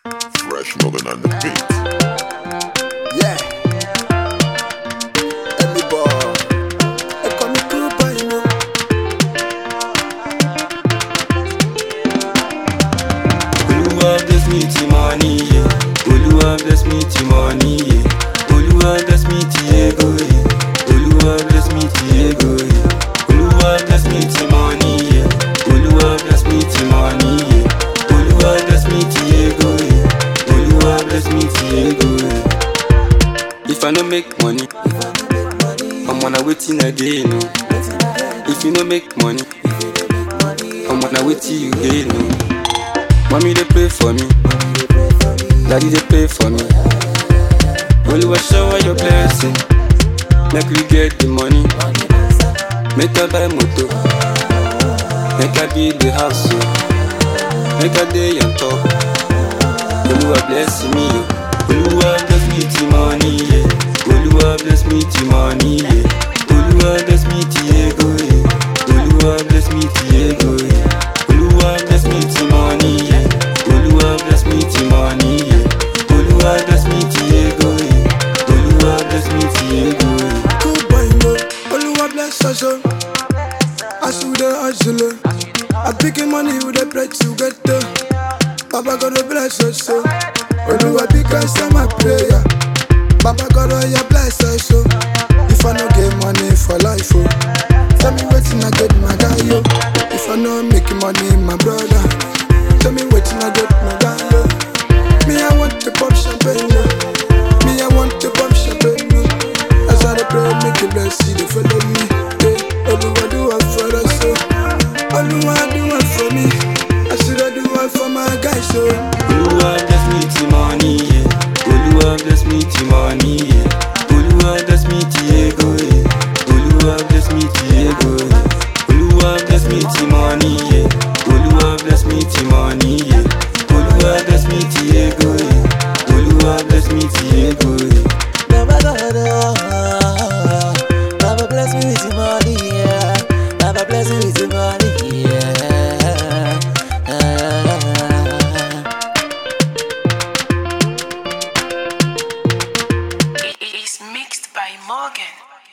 Fresh Northern on the beat. Yeah. Emmy boy. Ẹ kọ́ mi kúrú báyìí mọ́. Olúwa bless me ti money, yeah. Olúwa bless me ti money, yeah. Olúwa bless me ti ego, yeah. Olúwa bless me ti ego, yeah. Olúwa bless me ti money, yeah. Olúwa bless me ti money, yeah. Olúwa bless me ti ego, yeah. Olúwa bless me ti ego, yeah. If I no make money, I'm on a waiting again, no. If you no make money, I'm on a waiting you gain, no. Mommy they pray for me, daddy they pray for me. Oluwa shower your blessing, make we get the money. Make I buy motor, make I build the house, oh. make I day on top. Oluwa bless me, oh. Oluwa bless me the money, yeah. Oluwa bless me the money, yeah. Oluwa bless me the ego, yeah. Oluwa bless me the ego, yeah. Oluwa bless me the money, yeah. Oluwa bless me the money, yeah. Oluwa bless me the ego, yeah. Oluwa bless me the ego, yeah. Kúrú báyìí mọ́. Olúwa bless us o. As we dey hustle o. I picking money with the bread to get o. Baba God will bless us o. Olúwa big answer my prayer. Baba God oh yeah bless us o. If I no get money for life o. Tell me wetin I get my guy yo. If I no make money my brother. Tell me wetin I get my guy yo.